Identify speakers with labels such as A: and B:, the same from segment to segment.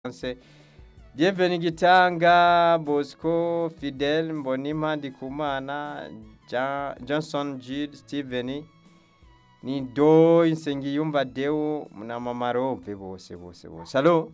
A: Français. Bienvenue Gitanga, Bosco, Fidel, Mbonima, Ndikumana, Jean, Johnson, Jude, Steven, ni do Nsengiyumva Deo na Mama Robe bose bose bose. Allo?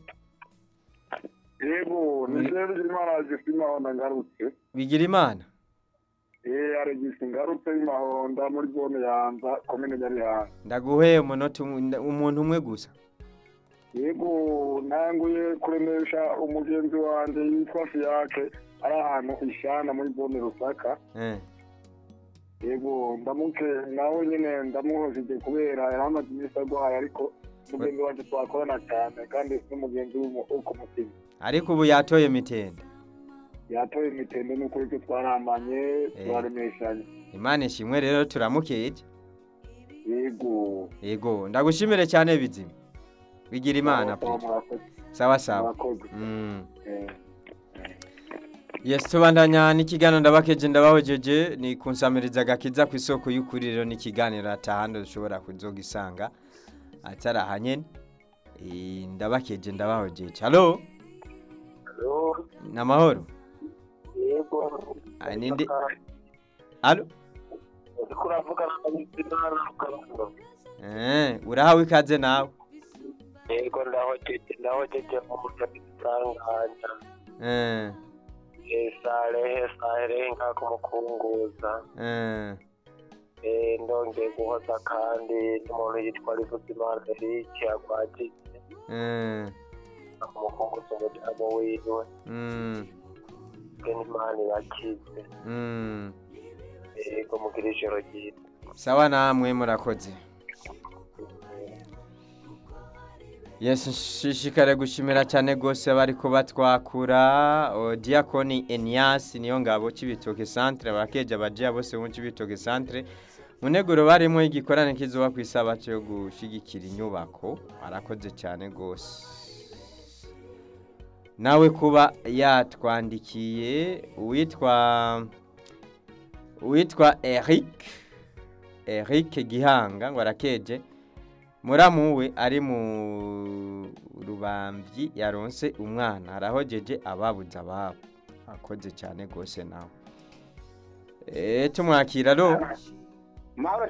B: yego ni jewe bigirimana agisi imahonda ngarutse
A: Bigira imana?
B: eh aregisi ngarutse imahonda muri zone yanza komine nyarihanga
A: Ndaguheye umunota umwe- umuntu umwe gusa.
B: yego nanguye kuremesha umugenzi wanje yitwa fiyake ari ahantu ishana muri zone rusaka
A: Eh.
B: yego ndamuke nawe nyene ndamuhojeje kubera yari amaze iminsi arwaye ariko umugenzi wanje twakorana cyane kandi n'umugenzi wo ku mutima
A: Ariko ubu yatoye mitende.
B: yatoye imitende n'ukuri ko twarambanye turaremeshanye
A: Imana ishimwe rero turamukeje.
B: yego
A: Yego, ndagushimire cyane bizima. Bigira imana pe.
B: murakoze
A: Sawa sawa.
B: murakoze
A: Mm.
B: Eh.
A: Yes, tubandanya n'ikiganiro ndabakeje ndabahojeje ni kunsamiriza gakiza ku isoko y'ukuri rero n'ikiganiro atahandi ushobora kuzogisanga atari aha nyene Eh, ndabakeje ndabahojeje halo
B: Halo,
A: namahoro
B: yego
A: Ah, ninde halo
B: uriko uravugana na Bizimana Rukarundo
A: eh urahawe ikaze nawe
B: yego ndahojeje ndahojeje mu mutagitanganya
A: eh
B: salehe saherehe nkako mukunguza
A: eh
B: Eh, ndongeye guhoza kandi n'umuntu yitwa Rivuzimana Eric agwajije
A: eh
B: akumukunguza umuryango wiwe
A: mm
B: bwe n'Imana irakize
A: mm
B: yego mugira ijoro ryiza
A: sawa namwe murakoze Yes, nshishikare gushimira cyane gose bariko batwakura o, Diakoni Enias niyo ngabo cibitoke centre abakeje abajiya bose mu cibitoke centre muneguro barimo igikorane kizoba kwisaba cyo gushigikira inyubako arakoze cyane gose nawe kuba yatwandikiye uwitwa uwitwa Eric Eric Gihanga ngo arakeje muramuwe ari mu rubambyi yaronse umwana arahojeje ababuze ababo akoze cyane gose nawe eh tumwakira ro
B: mahoro